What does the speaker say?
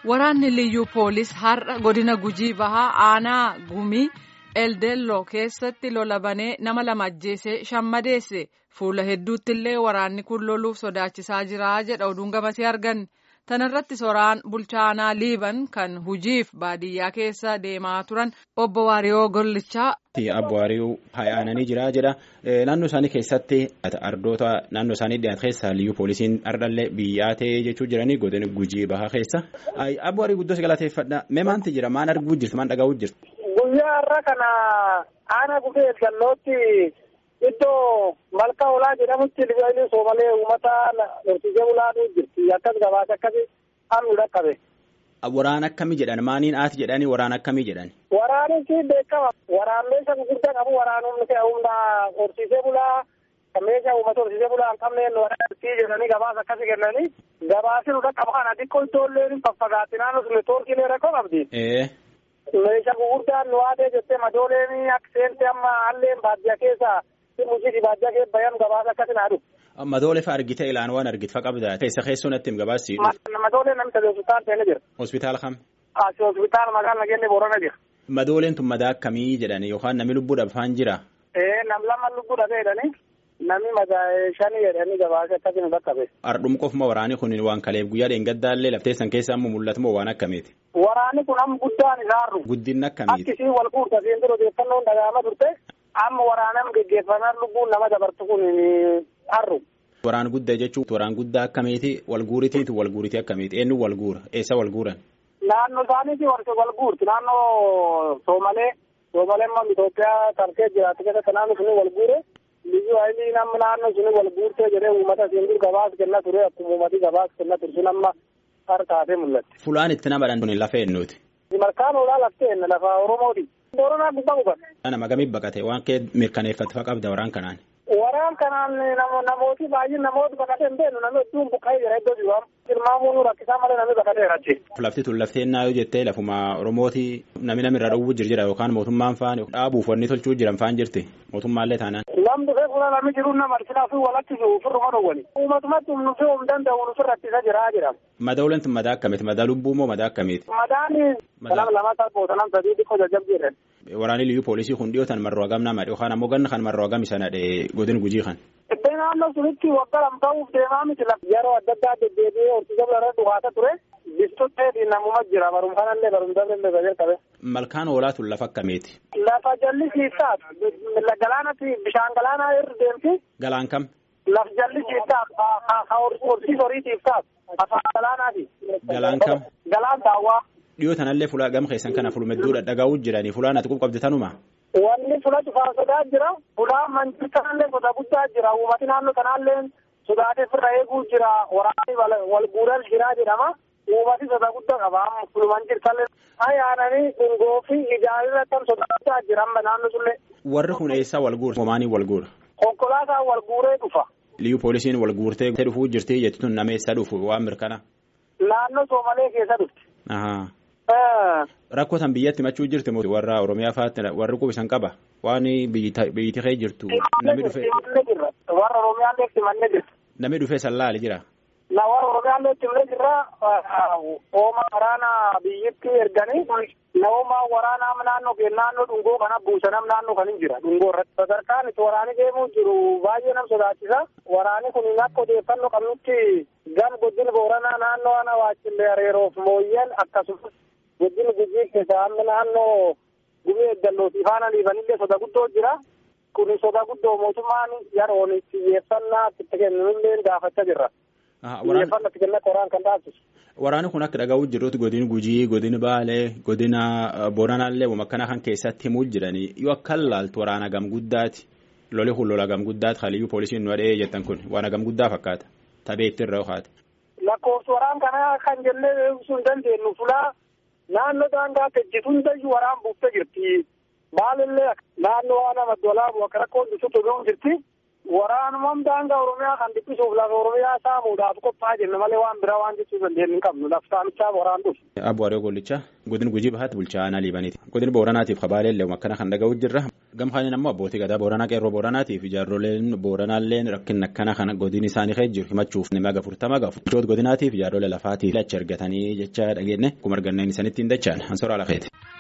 Waraanni liyyuu poolis har'a godina gujii bahaa aanaa gumii eldeelloo keessatti lola banee nama lama ajjeesee shan madeesse fuula hedduutti illee waraanni kun loluuf sodaachisaa jira jedha oduun gamasee argan tanarratti soraan bulchaa aanaa liiban kan hujiif baadiyyaa keessa deemaa turan obbo Waariyoo Gollichaa. Abbo Waariyoo hayaananii jira jedha naannoo isaanii keessatti ardoota naannoo isaanii dhiyaate keessa liyyuu poolisiin ardhallee biyyaa ta'ee jechuu jiranii godina gujii bahaa keessa abbo Waariyoo guddoo galateeffadha mee maanti jira maan arguu jirti maan dhagahu jirti. Guyyaa har'a kana aanaa gufee gallootti iddoo malka olaa jedhamutti libaanii soomalee uummata horsiisee bulaaduu jirti akkas gabaasa akkasi hammi dhaqqabe. Waraana akkamii jedhan maaniin aati jedhanii waraana akkamii jedhan. Waraanichi beekama waraan meesha gurguddaa qabu waraanumni humna horsiisee bulaa kan meesha uummata horsiisee bulaa hin qabneen waraanatti jedhanii gabaasa akkasi kennanii gabaasi nu dhaqqaba kana xiqqoo ijoolleen faffagaatti naannoo sun toorkiilee rakkoo qabdi. meeshaa gurguddaan nu haadee jettee madooleen akka seente amma halleen baadiyyaa keessa mujii baadiyyaa keessa bayan gabaasa akkasin haadhu. Madoolee fa argite ilaan waan argite fa qabda keessa keessoo natti him gabaasi. Madoolee namni sadii hospitaala seene jira. Hospitaala kam? Asi hospitaala magaalaa nageenya boorana jira. Madooleen tun madaa akkamii jedhani yookaan namni lubbuu dhabfaan jira? Ee nam lama lubbuu dhabee jedhani namni madaa shanii jedhanii gabaasa akkasin bakka Ardhum qofuma waraanii kun waan kaleef guyyaa dheengaddaallee lafteessan keessa amma mul'atu moo waan akkamiiti? Waraanni kun amma guddaan isaarru. Guddinni akkamiiti? Akkisii wal guurta siin dura odeeffannoon dhagaama turte amma waraanaan geggeeffamaan lubbuun nama dabartu kun harru. Waraan guddaa jechuun waraan guddaa akkamiiti wal guuritiitu wal guuritii akkamiiti eenyu wal guura eessa wal guuran? Naannoo isaaniiti wal guurti naannoo Soomalee Soomalee amma Itoophiyaa tarkee jiraatu keessatti naannoo suni wal guure. Biyyu hayilii namni naannoo suni wal guurtee jedhee uummata siin dur gabaas kenna ture akkuma uummati gabaas kenna ture sun amma harkaatee mul'atti. Fulaan itti nama dhan lafa eenyuuti. Malkaan oolaa laftee lafa Oromooti. Booranaa gubbaa gubate. Nama gamii baqate waan kee mirkaneeffatu qabda waraan kanaan. Waraan kanaan namooti baay'een namooti baqatee hin beeknu namni hedduun buqqa'ee jira iddoo jiru tilmaamuun rakkisaa malee namni baqatee rachi. Lafti tun laftee naayoo jettee lafuma Oromooti namni namni irra dhowwuu jira wookaan mootummaan faan dhaabuuf wanni tolchuu jiran faan jirti mootummaallee taanaan. Namni dhufee fuula namni jiru nama arginaa fi walatti jiru firruma dhowwani. Uumatumatti humnu fi humna danda'u nufi rakkisa jira jedhama. Madooleen tun madaa akkamiiti? Madaa lubbuu moo madaa akkamiiti? Madaani sanam lama talboo sanam sadii xiqqoo jajjabbiidhan. Waraanni liyyuu poolisii kun dhiyootan marroo hagam nama yookaan ammoo ganna kan marroo hagam isa nadhe godin gujii kan. Iddoo naannoo sunitti waggaa lama ta'uuf deemaa miti yeroo adda addaa deddeebi'ee horsiisa bira dhugaata ture. Bistootee namuma jira barum kanallee barum daballee bajee qabe. Malkaan hoolaa tun lafa akkamiiti? Lafa jallisiisaat galaanatti bishaan galaanaa irra deemti. Galaan kam? Laf jallisiisaat horsiisa horiitiif taat afaan galaanaati. Galaan kam? Galaan daawwaa. Dhiyoo tanallee fulaa gam keessan kana fulummedduu dhadhagaa'uu jiranii fulaan ati qabdi tanuma. Wanni fula cufaa sodaa jira. Fulaa manchi kanallee sodaa guddaa jira. Uummati naannoo kanallee sodaatee firra eeguu jira. Waraanni wal guuran jira jedhama. Uummati sodaa guddaa qaba. Fuluman jirtallee. Ayyaananii dhungoo fi ijaarsa kan sodaa guddaa jira amma naannoo sullee. Warri kun eessaa wal guura? Homaanii wal guura? Konkolaataan wal guuree dhufa. Liyyuu poolisiin wal guurtee dhufuu jirti jechuun nama eessaa dhufu waan mirkana? Naannoo Soomalee keessa dhufti. Rakkoo san biyyatti himachuu jirti warra Oromiyaa fa'aatti warri qubisan qaba waan biyyi kee jirtu namni dhufee. Warra Oromiyaallee simannee jirti. Namni dhufee sallaali jira. Na warra Oromiyaallee simannee jirra ooma waraanaa biyyatti erganii nama waraanaa naannoo naannoo dhungoo kana buusanam naannoo kan hin jira dhungoo irratti. Sadarkaan itti waraani deemuu jiru baay'ee nam sodaachisa. Waraani kun akka odeeffannoo qabnutti gam godina booranaa naannoo ana waachillee areeroof mooyyeen akkasumas godina gujii keessa amma naannoo gumee eeggallootii faana dhiibanillee soda guddoo jira. Kun soda guddoo mootummaan yeroon xiyyeeffannaa itti kennullee gaafachaa jirra. Xiyyeeffannaa itti kenna qoraan kan taasisu. Waraanni kun akka dhagahuutti jirutti godin gujii godin baalee godina booranaallee akkana kan keessatti himuu jiranii yoo akka laaltu waraana gam guddaati loli kun lola gam guddaati haliyyuu poolisiin nu adhee jettan kun waan gam guddaa fakkaata tabee itti irra ho'aate. Lakkoofsi waraan kanaa kan jennee ibsuu hin dandeenyu fulaa naannoo daangaa tejjitu hundayyuu waraan buuftee jirti. Maalillee naannoo waan nama dolaa akka rakkoon dhufuutu jirti. Waraanummaan daangaa Oromiyaa kan dhiphisuuf lafa Oromiyaa saamuudhaaf qophaa'aa jirna malee waan biraa waan jechuu dandeenyu hin qabnu lafa saamichaaf waraan dhufu. Abbo Hariyoo Gollichaa godina Gujii Bahaatti bulchaa aanaa Liibaniiti. Godina Booranaatiif Kabaalee illee akkana kan dhaga'u jirra. Gamkaaniin ammoo abbootii gadaa Booranaa qeerroo Booranaatiif ijaarroleen Booranaalleen rakkina akkana kana godina isaanii keessa jiru himachuuf nama gafurtama gafu. Ijoot godinaatiif ijaarrolee lafaatiif achi argatanii jecha dhageenne akkuma arganneen isaanitti hin dachaan. Ansoora Alaqeeti.